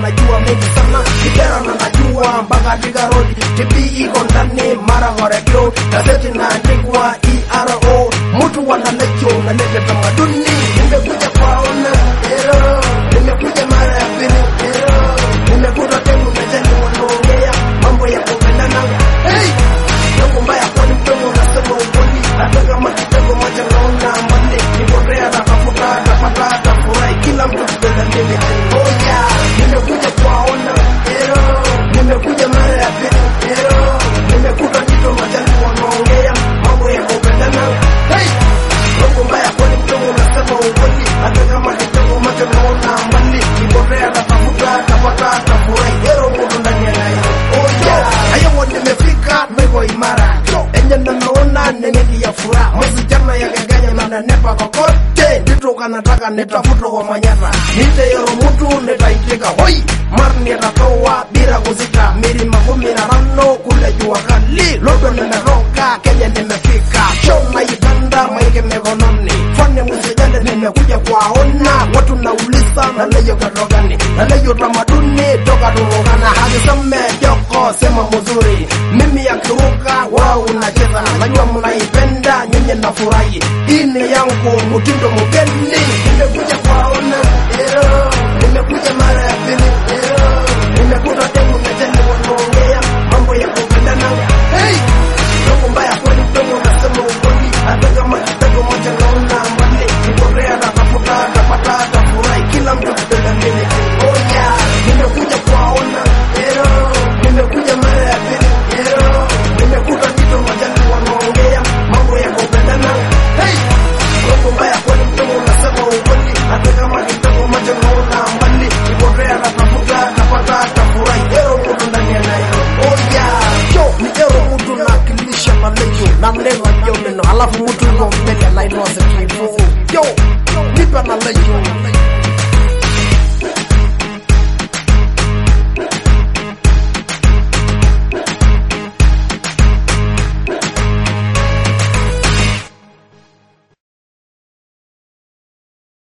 najua mengi sana kijana na najua mpaka Thika Road TV iko ndani mara radio gazeti naandikwa ERO mtu wanalecho nalete tamaduni nimekuja kwaona ero nimekuja mara ya pili ero nimekuta temu na jani wanaongea mambo ya kupendana hey! Yangu mbaya kwani mdomo unasema ukweli hata kama kitego moja naona mbali nipotea natafuta tapata tafurahi kila mtu kupenda mimi oh yeah nimekuja kwaona ero nimekuja mara ya pili ero nimekuta kitu majani wanaongea mambo ya kupendana hey! Yangu mbaya kwani mdomo unasema ukweli hata kama kitego moja naona mbali nipotea natafuta tapata tafurahi ero mtu ndani ya nayo oh yeah hayo nimefika niko imara enye nameona nenedi ya furaha masijana ya geganya na nanepa kokote nditoka nataka nitafuta kwa manyata nite yoro mutu nitaitika hoi mar nitatoa bila kuzita miri makumi na rano kule jua kali lodo nimeroka kenya nimefika show naipanda maike mikononi fane musijande nimekuja kwaona watu nauliza naleyo katokani naleyo tamaduni toka turukana hakiseme joko sema mzuri mimi yakiruka wao unacheza najua mnaipenda nyenye nafurahi hii ni yangu mtindo mgeni nimekuja kwaona ero nimekuja mara ya pili ero nimekuta demu na jeni wanaongea mambo ya kupendana hey! Mungu mbaya kweli mdomo unasema ukweli hata kama kitego moja naona mbali niporea natafuta tapata tafurahi kila mtu kupenda mimi oh yeah nimekuja kwaona ero nimekuja mara ya pili ero nimekuta kitu majani wanaongea mambo ya kupendana hey! Mungu mbaya kweli mdomo unasema ukweli hata kama kitego moja naona mbali niporea natafuta tapata tafurahi ero mtu ndani ya nayo oh yeah yo ni ero mtu nawakilisha malejo na mleva ndio neno alafu mtu yuko mbele anaitwa Sekifu yo nipe na lejo